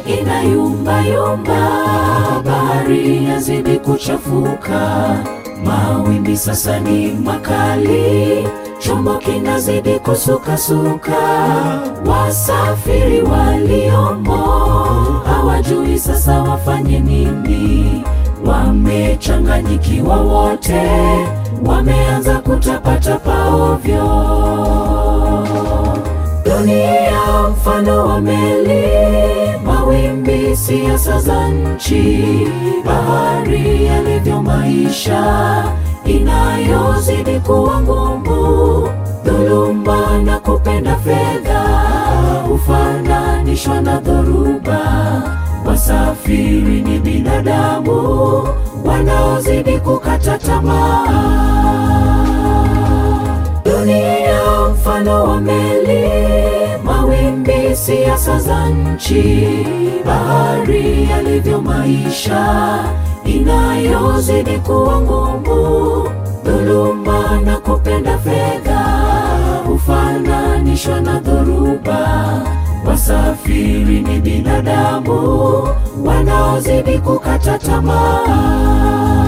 inayumba yumba, bahari yazidi kuchafuka, mawimbi sasa ni makali, chombo kinazidi kusukasuka, wasafiri waliomo hawajui sasa wafanye nini, wamechanganyikiwa wote, wameanza kutapatapa ovyo. Dunia mfano wa meli, mawimbi siasa za nchi, bahari yalivyo maisha inayozidi kuwa ngumu, dhuluma na kupenda fedha hufananishwa na dhoruba. Wasafiri ni binadamu wanaozidi kukata tamaa. Dunia mfano wa meli, mawimbi siasa za nchi, bahari yalivyo maisha inayozidi kuwa ngumu, dhuluma na kupenda fedha hufananishwa na dhoruba. Wasafiri ni binadamu wanaozidi kukata tamaa.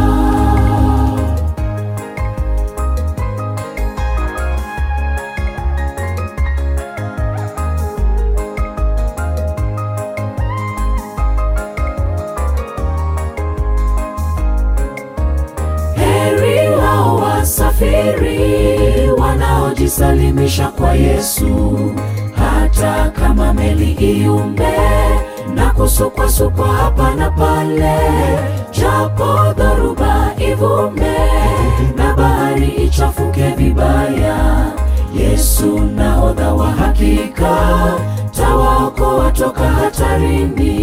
Heri hao wasafiri wanaojisalimisha kwa Yesu, hata kama meli iumbe na kusukwasukwa hapa na pale, japo dhoruba ivume na bahari ichafuke vibaya, Yesu nahodha wa hakika tawaokoa toka hatarini.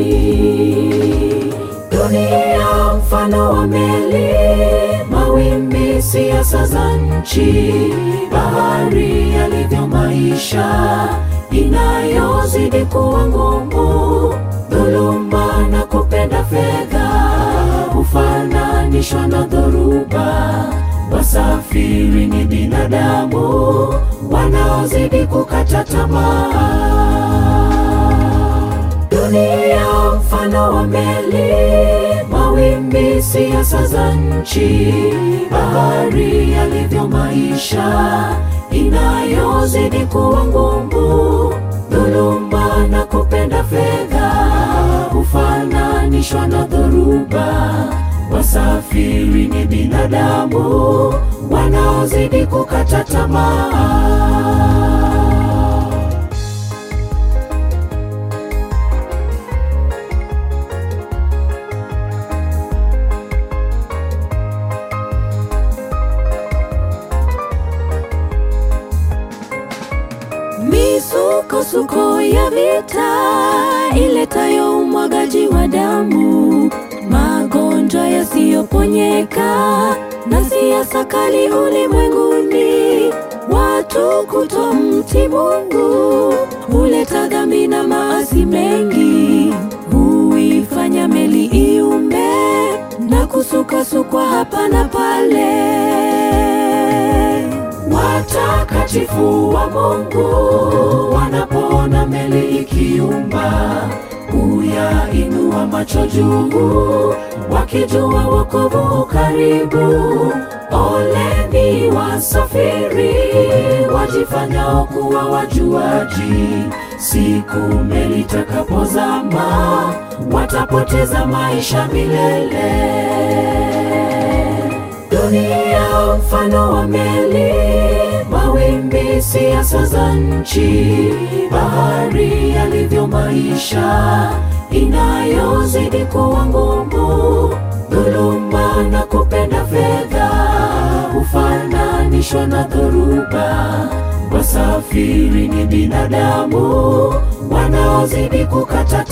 Dunia mfano wa meli, mawimbi siasa za nchi, bahari yalivyo maisha inayozidi kuwa ngumu, dhuluma na kupenda fedha hufananishwa na dhoruba. Wasafiri ni binadamu wanaozidi kukata tamaa. Dunia mfano wa meli, mawimbi siasa za nchi, bahari yalivyo maisha inayozidi kuwa ngumu, dhuluma na kupenda fedha hufananishwa na dhoruba. Wasafiri ni binadamu wanaozidi kukata tamaa. Misukosuko ya vita iletayo umwagaji wa damu, magonjwa yasiyoponyeka na siasa kali ulimwenguni, watu kutomtii Mungu huleta dhambi na maasi mengi, huifanya meli iumbe na kusukasukwa hapa na pale. Watakatifu wa Mungu wanapoona meli ikiumba, huyainua macho juu, wakijua wokovu karibu. Oleni wasafiri wajifanyao kuwa wajuaji, siku meli itakapozama watapoteza maisha milele. Dunia mfano wa meli, mawimbi siasa za nchi, bahari yalivyo maisha inayozidi kuwa ngumu, dhuluma na kupenda fedha hufananishwa na dhoruba. Wasafiri ni binadamu wanaozidi kukata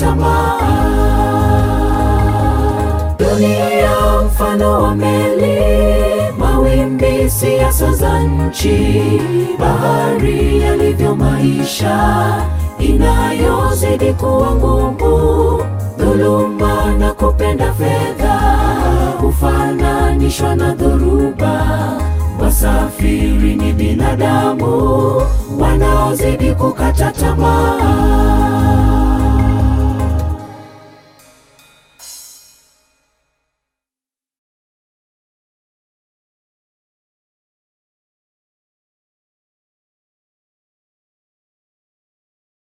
tamaa. Dunia mfano wa meli, mawimbi siasa za nchi, bahari yalivyo maisha inayozidi kuwa ngumu, dhuluma na kupenda fedha hufananishwa na dhoruba. Wasafiri ni binadamu wanaozidi kukata tamaa.